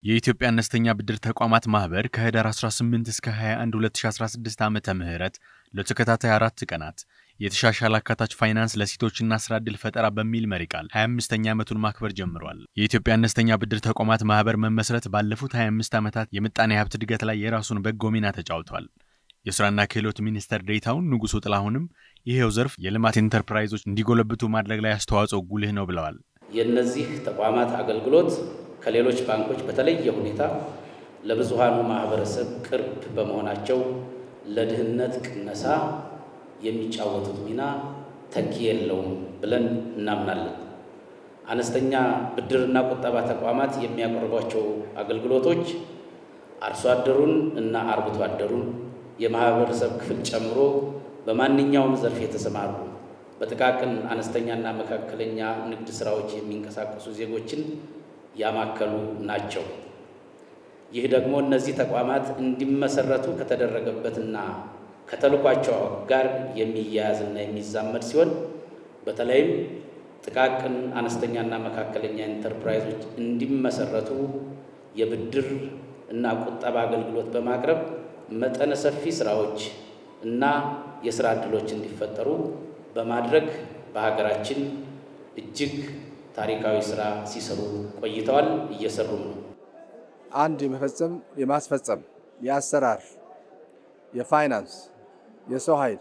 የኢትዮጵያ አነስተኛ ብድር ተቋማት ማህበር ከህዳር 18 እስከ 21 2016 ዓመተ ምህረት ለተከታታይ አራት ቀናት የተሻሻለ አካታች ፋይናንስ ለሴቶችና ስራ ዕድል ፈጠራ በሚል መሪ ቃል 25ኛ ዓመቱን ማክበር ጀምሯል። የኢትዮጵያ አነስተኛ ብድር ተቋማት ማህበር መመስረት ባለፉት 25 ዓመታት የምጣኔ ሀብት እድገት ላይ የራሱን በጎ ሚና ተጫውቷል። የስራና ክህሎት ሚኒስተር ዴኤታውን ንጉሱ ጥላሁንም ይሄው ዘርፍ የልማት ኢንተርፕራይዞች እንዲጎለብቱ ማድረግ ላይ አስተዋጽኦ ጉልህ ነው ብለዋል። የእነዚህ ተቋማት አገልግሎት ከሌሎች ባንኮች በተለየ ሁኔታ ለብዙሃኑ ማህበረሰብ ቅርብ በመሆናቸው ለድህነት ቅነሳ የሚጫወቱት ሚና ተኪ የለውም ብለን እናምናለን። አነስተኛ ብድርና ቁጠባ ተቋማት የሚያቀርቧቸው አገልግሎቶች አርሶ አደሩን እና አርብቶ አደሩን የማህበረሰብ ክፍል ጨምሮ በማንኛውም ዘርፍ የተሰማሩ በጥቃቅን አነስተኛና መካከለኛ ንግድ ስራዎች የሚንቀሳቀሱ ዜጎችን ያማከሉ ናቸው። ይህ ደግሞ እነዚህ ተቋማት እንዲመሰረቱ ከተደረገበትና ከተልኳቸው ጋር የሚያያዝና የሚዛመድ ሲሆን በተለይም ጥቃቅን አነስተኛና መካከለኛ ኢንተርፕራይዞች እንዲመሰረቱ የብድር እና ቁጠባ አገልግሎት በማቅረብ መጠነ ሰፊ ስራዎች እና የስራ ዕድሎች እንዲፈጠሩ በማድረግ በሀገራችን እጅግ ታሪካዊ ስራ ሲሰሩ ቆይተዋል፣ እየሰሩም ነው። አንድ የመፈጸም የማስፈጸም የአሰራር የፋይናንስ የሰው ኃይል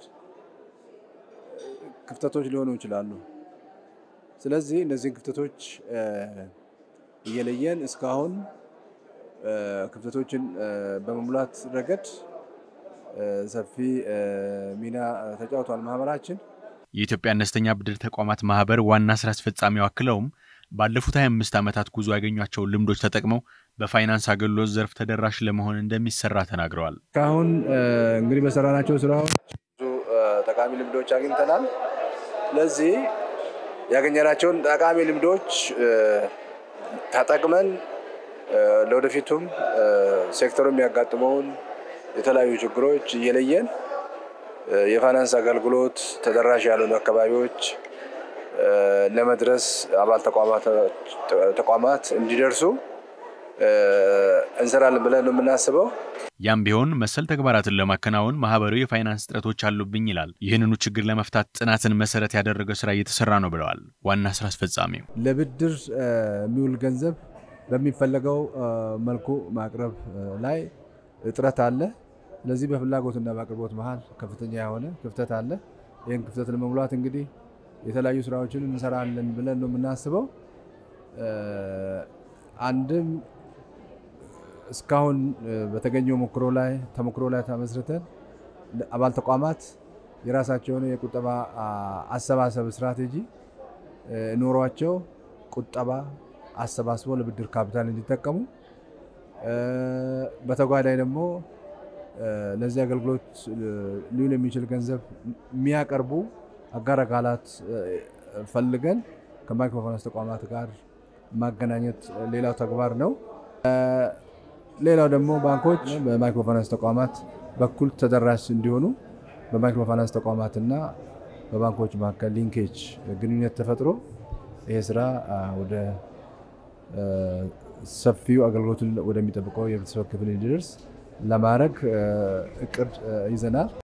ክፍተቶች ሊሆኑ ይችላሉ። ስለዚህ እነዚህን ክፍተቶች እየለየን እስካሁን ክፍተቶችን በመሙላት ረገድ ሰፊ ሚና ተጫውቷል ማህበራችን። የኢትዮጵያ አነስተኛ ብድር ተቋማት ማህበር ዋና ስራ አስፈጻሚው አክለውም ባለፉት 25 ዓመታት ጉዞ ያገኟቸውን ልምዶች ተጠቅመው በፋይናንስ አገልግሎት ዘርፍ ተደራሽ ለመሆን እንደሚሰራ ተናግረዋል። እስካሁን እንግዲህ በሰራናቸው ስራዎች ብዙ ጠቃሚ ልምዶች አግኝተናል። ስለዚህ ያገኘናቸውን ጠቃሚ ልምዶች ተጠቅመን ለወደፊቱም ሴክተሩ የሚያጋጥመውን የተለያዩ ችግሮች እየለየን የፋይናንስ አገልግሎት ተደራሽ ያልሆኑ አካባቢዎች ለመድረስ አባል ተቋማት እንዲደርሱ እንሰራለን ብለን ነው የምናስበው። ያም ቢሆን መሰል ተግባራትን ለማከናወን ማህበሩ የፋይናንስ እጥረቶች አሉብኝ ይላል። ይህንኑ ችግር ለመፍታት ጥናትን መሰረት ያደረገ ስራ እየተሰራ ነው ብለዋል ዋና ስራ አስፈጻሚው። ለብድር የሚውል ገንዘብ በሚፈለገው መልኩ ማቅረብ ላይ እጥረት አለ። ስለዚህ በፍላጎትና በአቅርቦት መሀል ከፍተኛ የሆነ ክፍተት አለ። ይህን ክፍተት ለመሙላት እንግዲህ የተለያዩ ስራዎችን እንሰራለን ብለን ነው የምናስበው። አንድም እስካሁን በተገኘው ሞክሮ ላይ ተሞክሮ ላይ ተመስርተን አባል ተቋማት የራሳቸው የሆነ የቁጠባ አሰባሰብ ስትራቴጂ ኖሯቸው ቁጠባ አሰባስበው ለብድር ካፒታል እንዲጠቀሙ በተጓዳኝ ደግሞ ለዚህ አገልግሎት ሊውል የሚችል ገንዘብ የሚያቀርቡ አጋር አካላት ፈልገን ከማይክሮፋይናንስ ተቋማት ጋር ማገናኘት ሌላው ተግባር ነው። ሌላው ደግሞ ባንኮች በማይክሮፋይናንስ ተቋማት በኩል ተደራሽ እንዲሆኑ በማይክሮፋይናንስ ተቋማትና በባንኮች መካከል ሊንኬጅ ግንኙነት ተፈጥሮ ይሄ ስራ ወደ ሰፊው አገልግሎቱን ወደሚጠብቀው የህብረተሰብ ክፍል እንዲደርስ ለማድረግ እቅድ ይዘናል።